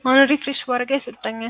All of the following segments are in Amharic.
አሁን ሪፍሬሽ ባረጋ ይሰጠኛል።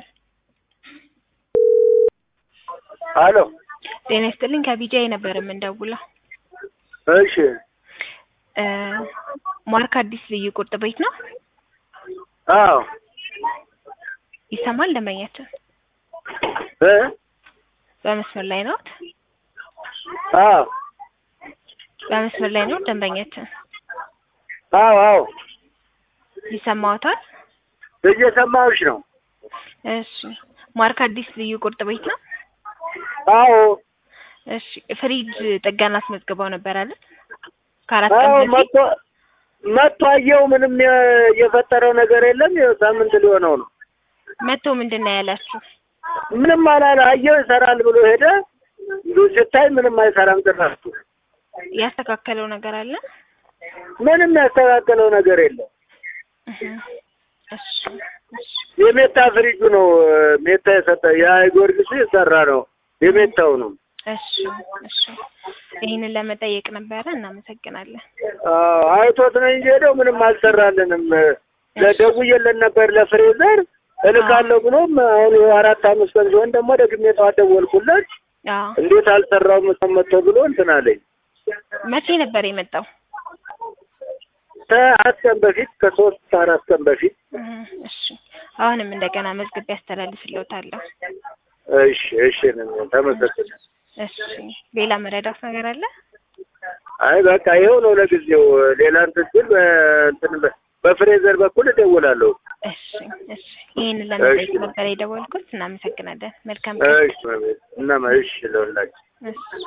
አሎ ጤና ይስጥልኝ ከቢጃይ ነበር የምንደውለው። እሺ እ ማርክ አዲስ ልዩ ቁርጥ ቤት ነው አዎ ይሰማል? ደንበኛችን እ በመስመር ላይ ነው? አዎ በመስመር ላይ ነው ደንበኛችን አዎ አዎ ይሰማዎታል? እየሰማሁሽ ነው። እሺ ማርክ አዲስ ልዩ ቁርጥ ቤት ነው? አዎ እሺ ፍሪጅ ጥገና አስመዝግበው ነበር አይደል? ከአራት ቀን አዎ በፊት መጥቶ መጥቶ አየው። ምንም የ- የፈጠረው ነገር የለም። ይኸው ሳምንት ሊሆነው ነው። መጥቶ ምንድን ነው ያላችሁ? ምንም አላለ። አየው ይሰራል ብሎ ሄደ። ስታይ ምንም አይሰራም ጭራሽ። ያስተካከለው ነገር አለ? ምንም ያስተካከለው ነገር የለም። እህ እሺ እሺ የሜታ ፍሪጁ ነው ሜታ የሰጠ የጊዮርጊሱ የሰራ ነው የሜታው ነው። እሺ እሺ ይህንን ለመጠየቅ ነበረ። እናመሰግናለን። አዎ አይቶት ነው እንጂ ሄደው ምንም አልሰራልንም። ለደውዬለት ነበር ለፍሬዘር እልካለሁ ብሎም አሁን ይኸው አራት አምስት ቀን ሲሆን ደግሞ ደግሜ ጠዋት ደወልኩለት አዎ እንዴት አልሰራውም መጥቶ ብሎ እንትን አለኝ። መቼ ነበር የመጣው? ከአራት ቀን በፊት ከሶስት ከአራት ቀን በፊት እህ እሺ አሁንም እንደገና መዝግቤ ያስተላልፍልዎታለሁ። እሺ እሺ ተመሰግን እሺ ሌላ መረዳት ነገር አለ? አይ በቃ ይኸው ነው ለጊዜው ሌላ እንትን ስል በእንትን በ- በፍሬዘር በኩል እደውላለሁ እሺ እሺ ይህንን ለመጠየቅ ነበር የደወልኩት። እናመሰግናለን። መልካም ቀን። እሺ እና እሺ ለሁላችሁ እሺ